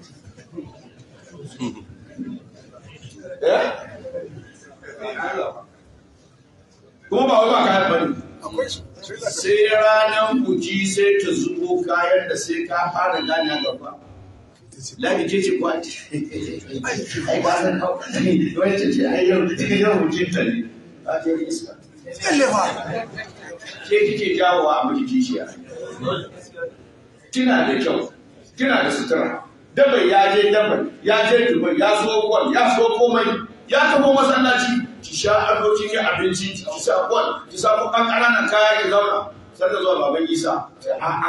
eh kuma ba wai ba kayan bane akwai su sai da sai ranar buki sai ta zubo kayan da sai ka fara gane a gaba Ladi ce ce kwa ai ba san hau wani ce ce ai yau yau bukin ta ne a ce iska tsalle fa ke kike jawo a miki kishiya kina da kyau kina da sutura dabai ya je dabai ya je dubai ya so kwal ya so komai ya tafi masallaci ki sha ado kin yi abinci ki sha kwal ki sa ku kan ƙananan kaya ki zauna sai da zuwa baban isa a a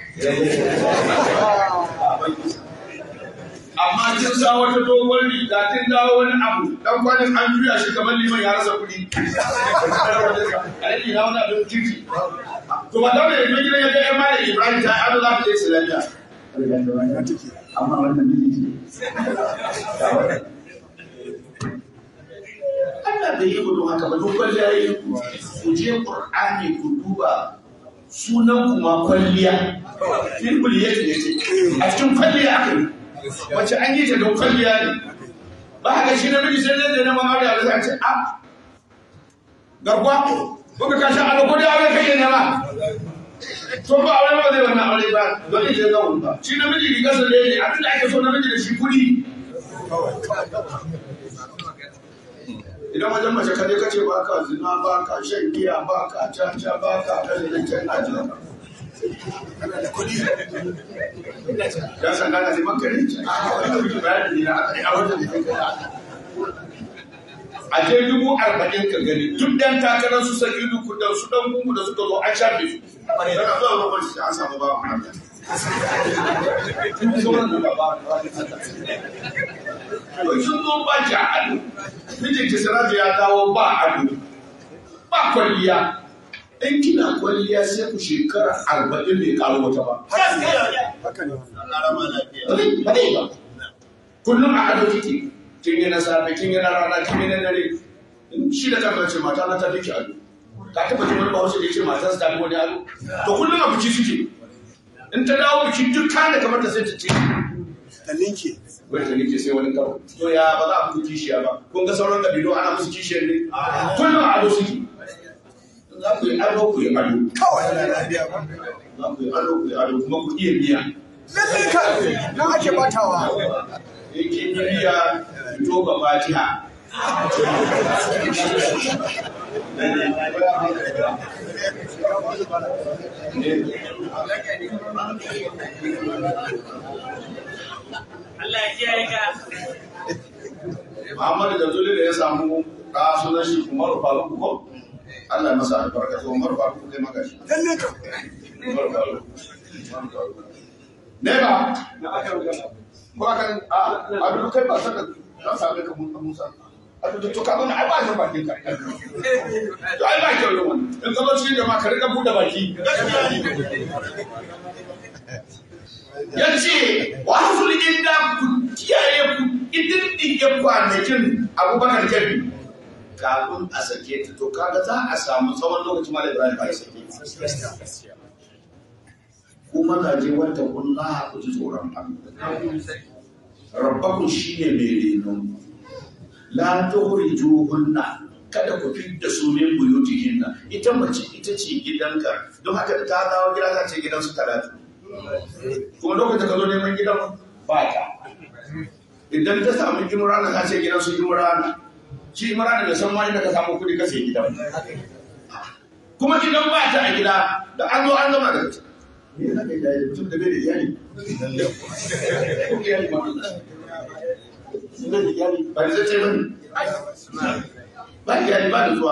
baban isa amma kin sa wata dogon riga kin dawo wani abu dan kwanin an juya shi kamar liman ya rasa kuɗi alaji na wani abin kirki to ba dole ne gidan ya ga ya mara ibrahim ta ado za ta je islamiyya amma wannan miji Allah bai yi gudun haka ba duk kwalliya yi ku je Qur'ani ku duba sunan kuma kwalliya filbul yake ne ce a cikin kwalliya aka yi wacce an yi ta don kwalliya ne ba haka shi namiji sai zai na mamari a zai ce a garkuwa kuka kashi a ko da aure kake nema to ba aure ba zai wannan aure ba don ita ga wani ba shi namiji riga sa ne abin da ake so namiji da shi kudi idan wajen mace kaje kace ba ka zina ba ka shan giya ba ka caca ba ka kaje da can ajiya kana da kuɗi ya san kana neman kare a wannan miji bayani ne na aka yi a wajen da kai a je dubu arba'in ka gani duk dan takarar su saki duku da su dan gungu da suka zo an shafe su yana zuwa roƙon shi an samu ba mu sauran da ba to sun zo ba ki ado mijin ki siraju ya dawo ba ado ba kwalliya in kina kwalliya sai ku shekara arba'in bai karo wata ba haka ne ba zai ba kullum a ado kike kin yi na safe kin yi na rana kin yi na dare in shi da kan ce mata na ta fi ki ado ka taba jin wani bahaushe da ya ce matarsa ta fi wani ado to kullum a biki suke in ta dawo biki duk kan da kamar ta sai ta ce ta linke wai ta nake sai wani karo to ya ba za a muku kishiya ba kun ga sauran kabilu ana musu kishiyar ne kullum a ado suke za ku yi ado ku yi ado kawai ana lafiya ba za ku yi ado ku yi ado kuma ku iya biya lalle ka na ake batawa yake biya fito ba fatiha Allah ya kiyaye ka. Muhammadu da Zuli da ya samu ɗa sunan shi Umaru Faruku ko? Allah ya masa albarka to Umaru Faruku kai maka shi. lalle ka Umaru Faruku. Umaru Faruku. Ne ba? Ko akan a a duk kai ba saka za same ka mun Musa. A duk to ka mana ai ba ta bakin ka. To ai ba kyau yawan. In ka zo cikin jama'a ka rika buɗe baki. Ya ce wa hasul inda ku kiyaye ku idin ɗige kwanakin abubakar jabi kafin a sake ta to kaga za a samu tsawon lokacin ma da Ibrahim ba ya sake ta. ku mazaje wata kulla ku ji tsoron Allah rabbakum shine mai renon la tukhrijuhunna kada ku fidda su min buyutihinna ita mace ita ce gidanka don haka da ta dawo gida za ta ce gidan su talatu kuma lokacin da ka zo neman gidan ba ta idan ta samu imrana ta ce gidan su imrana shi imrana bai san ma inda ka samu kuɗi ka sai gidan kuma gidan ba ta a gida da an zo an zama da ita me yana da iyali mutum da bai da iyali ko iyali ma bai da iyali ba da zace bane ba iyali ba da zuwa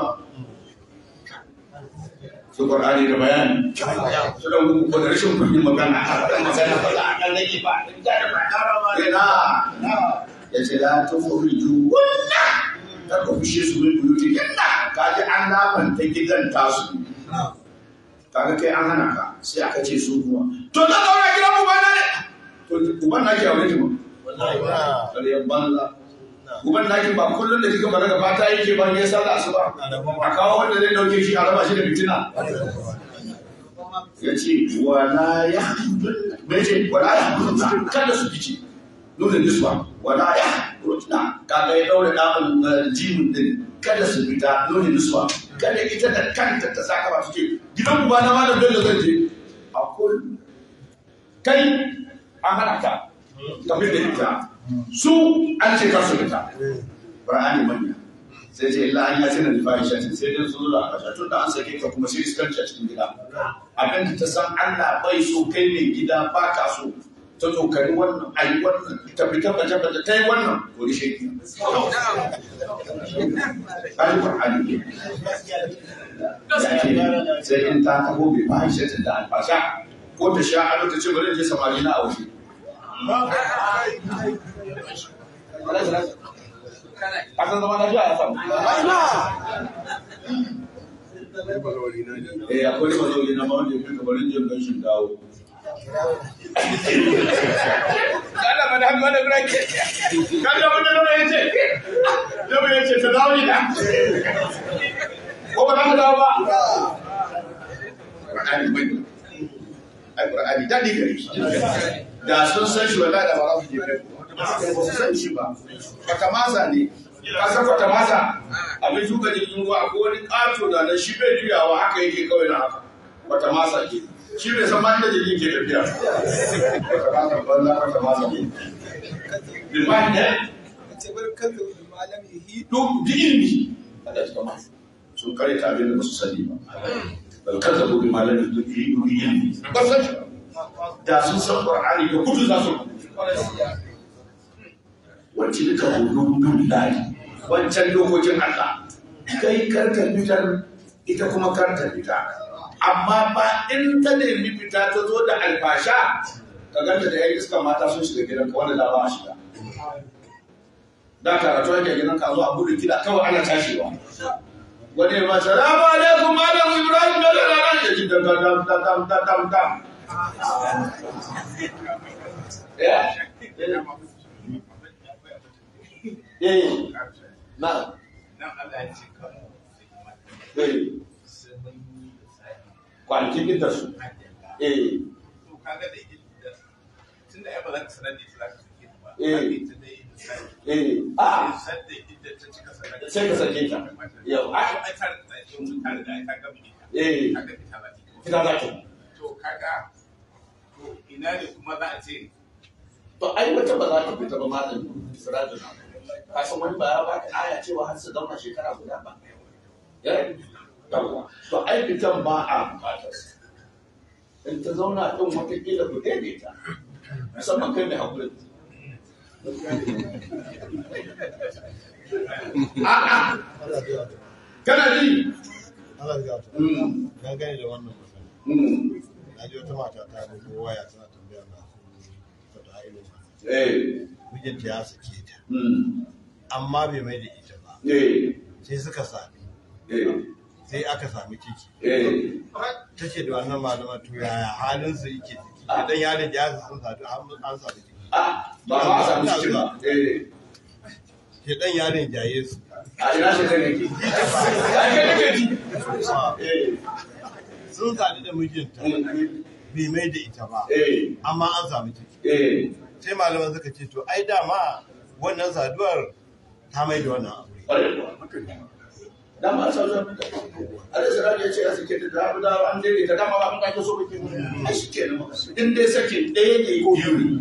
su Qur'ani da bayani su da muku ko da rashin kuɗin magana a faɗin magana ba za a ɗan rage ba da ba ina ya ce la tukhriju walla kar ku fishe su min buyuti inna kaji an lafanta gidan tasu kaga kai an hana ka sai aka ce su kuma to na zauna gidan ubana ne to uban naki a wani jima ƙaryar banza uban naki ba kullum da kika balaga fata yake ba ya sallah su ba a kawo wanda zai dauke shi a raba shi da fitina ya ce wala ya bai ce wala ya kada su fice nuna niswa wala ya rutna kaga ya daure ɗan jimin din kada su fita nuna niswa kada ita da kanta ta saka ba ce gidan uba na malam bello zan je a kullum kai an hana ka kafin da ita su an ce kar su fita Qur'ani manya sai ce illa an yace na fahisha sai dai su zuwa kasha tun da an sake ka kuma sai iskanci a cikin gida abin da ta san Allah bai so kai ne gida ba ka so ta tsokari wannan ayi wannan ta fita baje baje ta yi wannan wani sheki Qur'ani Qur'ani ne sai in ta taho bai fahisha ta da alfasha ko ta sha ado ta ce bari in je samari na a waje Akan zama lafiya ya samu. Eh, akwai da mazauni na mawanda ya fi kabarin jin ganshin dawo. Kada ma da hamma da birake. Kada ma da nuna ya ce. Yau ya ce ta dawo ina. Ko ba za ka dawo ba? Ƙur'ani bai. Ai Ƙur'ani daɗi gare shi. Da sun san shi wallahi da ba za su je kai. Ba su san shi ba. Fatamasa ne. Ka san fatamasa? Abin shuka jirgin ruwa ko wani ƙato da nan shi bai juyawa haka yake kawai na haka. Fatamasa ke. Shi bai san ma inda jirgin ke tafiya. Fatamasa banza fatamasa ne. Bilman ne? Duk ilimi. Allah ya kama. Sun kare ta abin da ba su sani ba. Bal kazzabu bi malami duk ilimi. Ba san shi ba. da sun san Qur'ani da kudu za su wacce duka hudun billahi wancan dokokin Allah kai karka fitar ita kuma karka fita amma ba in ta nemi fita ta zo da alfasha ka ganta da yan iska mata sun shiga gidan ka wanda da ba a shiga da karatu ake gidan ka zo a buɗe kiɗa kawai ana tashewa wani ya ba salamu alaikum malam ibrahim da lalala ya ji dam dam dam dam dam dam dam Ya. Eh. Na. Eh. kwanakin idda su eh to kaga da ita tunda ai ba za ka sanar da ita za ka sake ta ba Eh. Kaga ita dai misali eh a sai da ita ta cika sanar da sai ka sake ta yau ai a ai ta da yau ta da ai ta gaba ita eh kaga ita ba ita za ta to kaga to ina ne kuma za a ce to ai wata ba za ta fita ba malam sirajin ka san wani ba ya baka aya cewa har su zauna shekara guda ba ya yawa to ai fitan ba a bukatar sa. in ta zauna din wata kila ku daidaita musamman kai mai hakuri a'a kana ji Allah ya ta. Mm, Dangane da wannan magana. mm, Na ji wata mata ta bugo waya tana tambaya na su ta irin wannan. eh, Mijinta ya sake ta. mm, Amma bai mai da ita ba. eh, Sai suka sami. eh, Sai aka sami ciki. eh. Ta ce da wannan malaman to yaya halin su yake ciki. Idan yaron ya sun sadu har an sami ciki. Ah, ba ma a samu ciki ba. Eh, Ke dan yaron jaye su. a ina shi kai ne ke? Ai, kai nake ji. Eh, Sun sadu da mijinta mm, bai mai da ita ba. eh, Amma an sami ciki. eh, Sai malaman suka ce to ai dama wannan saduwar ta mai da wannan aure. ƙwarai kuwa. Dama a sauran mutane. Alai Siraj ya ce ya sake ta da da an daidaita dama ba mun kake so kake ai shi ke nan in dai sakin ɗaya ne ko biyu ne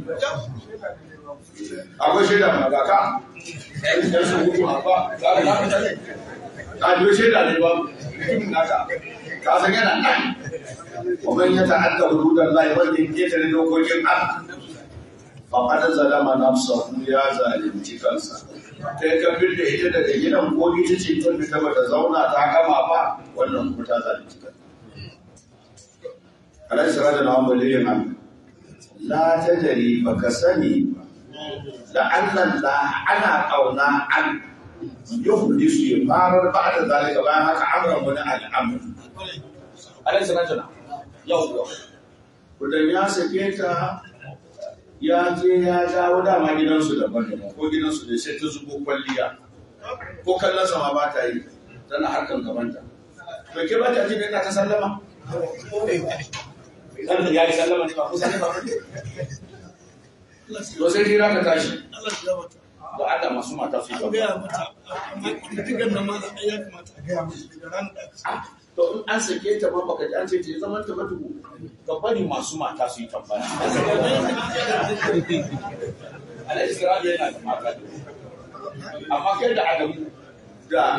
akwai shaida ma ga ka ɗan su hutu a ba ga ka fita ne ka biyo shaida ne ba mutum naka ka san yana nan ومن يتعدى حدود الله ومن يتعدى dokokin Allah faqad zalama nafsahu ya zalunci kansa kai ka birne ita daga gidan ko ita ce ta fita bata zauna ta gama ba wannan kuma ta zalunci kanta alai sirada na wani waliyin Allah la tajri baka sani ba da Allah la ana kauna an yuhdisu ya farar ba da zalika bayan haka amran wani al'amur alai sirada na yau kudan ya sake ta ya je ya dawo dama gidansu daban daban ko gidansu da sai ta zubo kwalliya ko kallon sama ba ta yi tana harkan gabanta to ke ba ta ji da ta sallama dan da ya yi sallama ne ba ko sallama ba to sai jira ka tashi da Allah masu mata su yi gaba to in an sake ta ma baka ji an ce ta yi zaman ta ba tuku ka bari masu mata su yi tambaya alai isra'ila yana da mata da amma kai da adamu da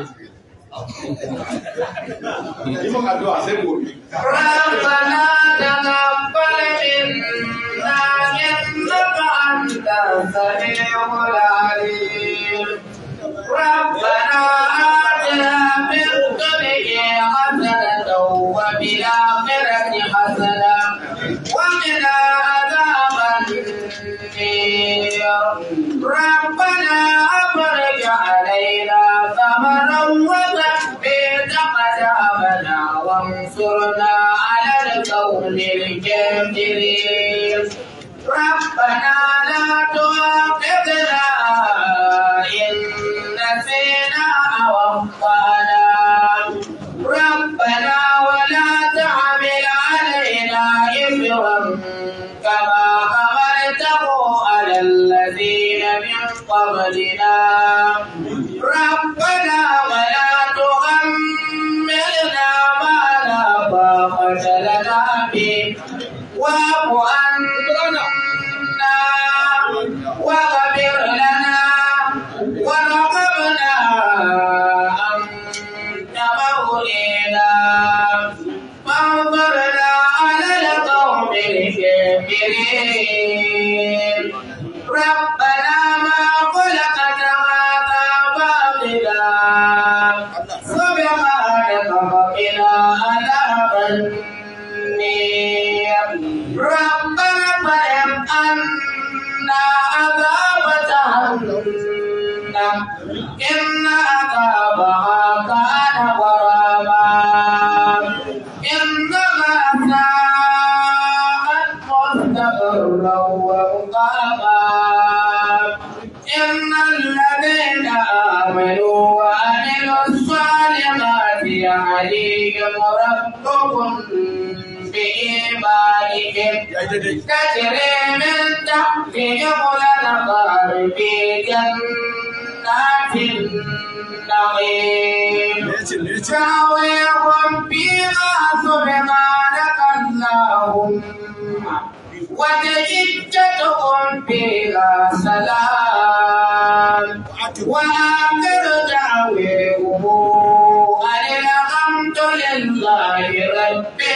yi min addu'a sai gobe ربنا تقبل منا إنك أنت السميع العليم ربنا آتنا من الدنيا حسنة وفي الآخرة حسنة وقنا عذاب النير ربنا أفرج علينا ثمرا وثبت أقدامنا وانصرنا على القوم الكافرين ربنا لا تؤاخذنا إن نسينا أو أخطأنا ربنا ولا تحمل علينا إثرا كما حملته على الذين من قبلنا ربنا ولا تحملنا ما لا طاقة لنا به واعف عنا واغفر لنا وارحمنا أنت مولينا فانظرنا على القوم الكافرين ربنا ما خلقت هذا باطلا سبحانك فقنا عذاب النير ربنا فهم عنا عذاب جهنم إن عذابها كان غراما إنها ساءت مستقرا ومقاما إن الذين آمنوا وعملوا الصالحات يهديهم ربهم بإيمانهم Ya yi daidai. تجري من تحتهم الأنهار في جنات النعيم Me ya ce, me ya ce? دعويهم فيها سبحانك اللهم وتجدتهم فيها سلام وآخر دعويهم أن الحمد لله رب